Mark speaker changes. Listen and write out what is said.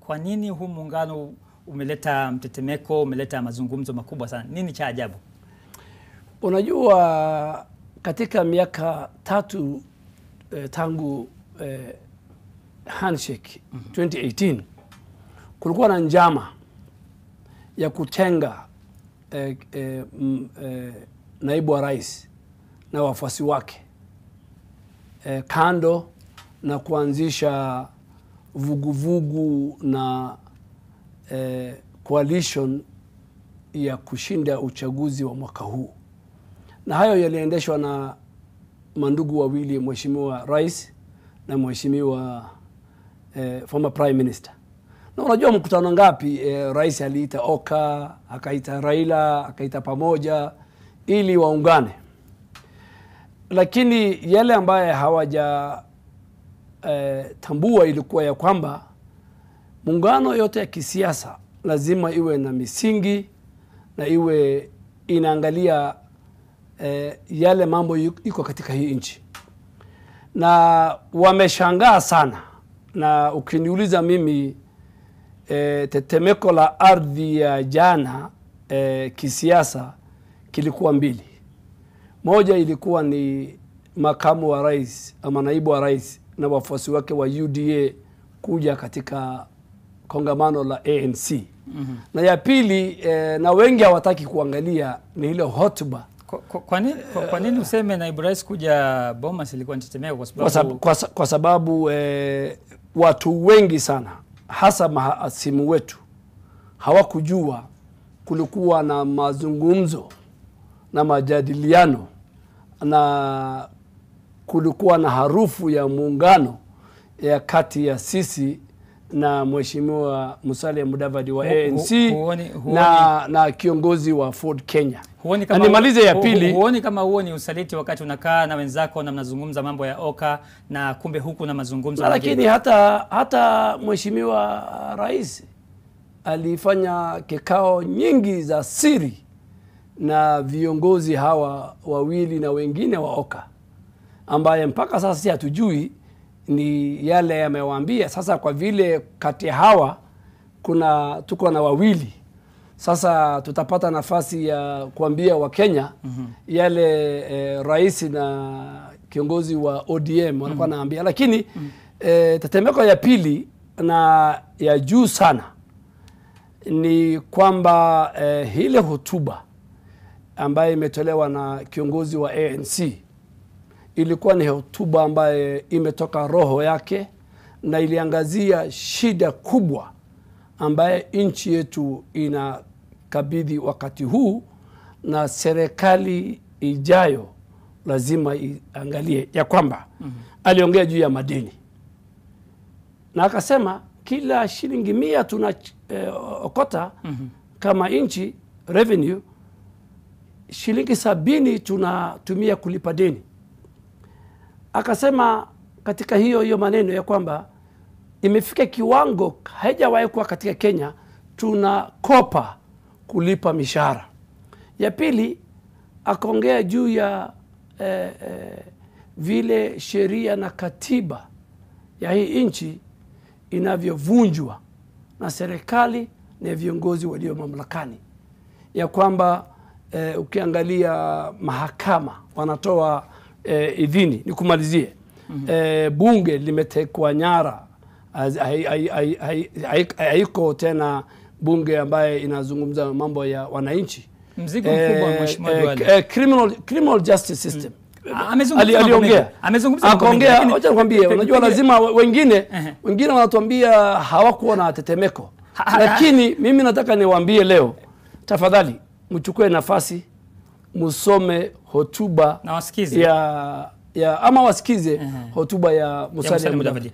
Speaker 1: kwa nini huu muungano umeleta mtetemeko, umeleta mazungumzo makubwa sana? Nini cha ajabu?
Speaker 2: Unajua, katika miaka tatu eh, tangu eh, handshake 2018 kulikuwa na njama ya kutenga eh, eh, m, eh, naibu wa rais na wafuasi wake eh, kando na kuanzisha vuguvugu na eh, coalition ya kushinda uchaguzi wa mwaka huu, na hayo yaliendeshwa na mandugu wawili, mheshimiwa rais na mheshimiwa eh, former prime minister. Na unajua mkutano ngapi eh, rais aliita Oka, akaita Raila, akaita pamoja ili waungane, lakini yale ambaye hawaja eh, tambua ilikuwa ya kwamba muungano yote ya kisiasa lazima iwe na misingi na iwe inaangalia eh, yale mambo iko katika hii nchi, na wameshangaa sana, na ukiniuliza mimi eh, tetemeko la ardhi ya jana eh, kisiasa kilikuwa mbili. Moja ilikuwa ni makamu wa rais ama naibu wa rais na wafuasi wake wa UDA kuja katika kongamano la ANC. mm-hmm. na ya pili eh, na wengi hawataki kuangalia ni ile hotuba
Speaker 1: Kwa, kwa, kwa, nini, kwa, kwa nini useme naibu rais kuja Bomas ilikuwa ni tetemeko? Kwa
Speaker 2: kwa,
Speaker 1: sababu
Speaker 2: sab, kwa, sa- kwa sababu eh, watu wengi sana hasa mahasimu wetu hawakujua kulikuwa na mazungumzo na majadiliano na kulikuwa na harufu ya muungano ya kati ya sisi na mheshimiwa Musalia Mudavadi wa
Speaker 1: Hu- hu-
Speaker 2: ANC
Speaker 1: huoni- huoni-
Speaker 2: na, na kiongozi wa Ford Kenya.
Speaker 1: huoni
Speaker 2: Na
Speaker 1: kama,
Speaker 2: nimalize ya
Speaker 1: hu- hu-
Speaker 2: pili.
Speaker 1: huoni kama huo ni usaliti wakati unakaa na wenzako na mnazungumza mambo ya Oka na kumbe huku na mazungumzo
Speaker 2: Na
Speaker 1: mengine?
Speaker 2: lakini hata hata mheshimiwa rais alifanya kikao nyingi za siri na viongozi hawa wawili na wengine wa Oka ambaye mpaka sasa si hatujui ni yale yamewaambia. Sasa kwa vile kati ya hawa kuna tuko na wawili sasa tutapata nafasi ya kuambia Wakenya yale eh, rais na kiongozi wa ODM walikuwa naambia, lakini eh, tetemeko ya pili na ya juu sana ni kwamba eh, ile hotuba ambayo imetolewa na kiongozi wa ANC ilikuwa ni hotuba ambayo imetoka roho yake na iliangazia shida kubwa ambaye nchi yetu inakabidhi wakati huu, na serikali ijayo lazima iangalie ya kwamba aliongea juu ya madeni na akasema kila shilingi mia tuna eh, okota kama nchi revenue, shilingi sabini tunatumia kulipa deni. Akasema katika hiyo hiyo maneno ya kwamba imefika kiwango haijawahi kuwa katika Kenya, tunakopa kulipa mishahara. Ya pili akaongea juu ya eh, eh, vile sheria na katiba ya hii nchi inavyovunjwa na serikali na viongozi walio mamlakani, ya kwamba eh, ukiangalia mahakama wanatoa eh, idhini. Nikumalizie, eh, bunge limetekwa nyara, Az- hai- hai- hai- hai- hai- haiko tena bunge ambaye inazungumza mambo ya wananchi.
Speaker 1: Mzigo mkubwa, Mheshimiwa Duale.
Speaker 2: eh, criminal, criminal justice system
Speaker 1: Ah, amezungumza
Speaker 2: Ali-
Speaker 1: mambo
Speaker 2: aliongea
Speaker 1: mengi. Amezungumza mambo mengi,
Speaker 2: akaongea.
Speaker 1: lakini-
Speaker 2: Wacha nikwambie,
Speaker 1: pe- pe-
Speaker 2: unajua
Speaker 1: pengine-
Speaker 2: lazima we- wengine
Speaker 1: Ehe.
Speaker 2: wengine wanatuambia hawakuwa na tetemeko,
Speaker 1: Ha- ha-
Speaker 2: lakini mimi nataka niwaambie leo, tafadhali mchukue nafasi musome hotuba
Speaker 1: Na wasikize.
Speaker 2: ya, ya ama wasikize hotuba ya Musalia
Speaker 1: Musalia
Speaker 2: Mudavadi.
Speaker 1: Mudavadi.